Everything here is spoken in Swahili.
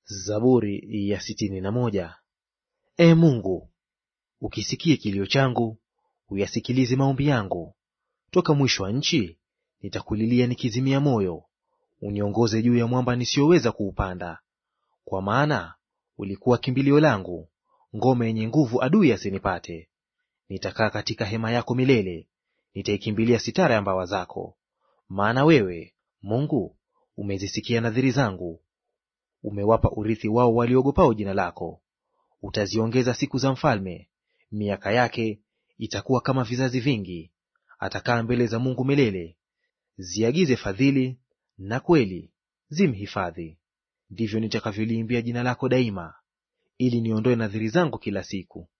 Zaburi ya sitini na moja. Ee Mungu, ukisikie kilio changu, uyasikilize maombi yangu. Toka mwisho wa nchi nitakulilia nikizimia moyo. Uniongoze juu ya mwamba nisiyoweza kuupanda. Kwa maana ulikuwa kimbilio langu, ngome yenye nguvu, adui asinipate. Nitakaa katika hema yako milele, nitaikimbilia sitara ya mbawa zako. Maana wewe Mungu umezisikia nadhiri zangu, umewapa urithi wao waliogopao jina lako. Utaziongeza siku za mfalme, miaka yake itakuwa kama vizazi vingi. Atakaa mbele za Mungu milele. Ziagize fadhili na kweli, zimhifadhi. Ndivyo nitakavyoliimbia jina lako daima, ili niondoe nadhiri zangu kila siku.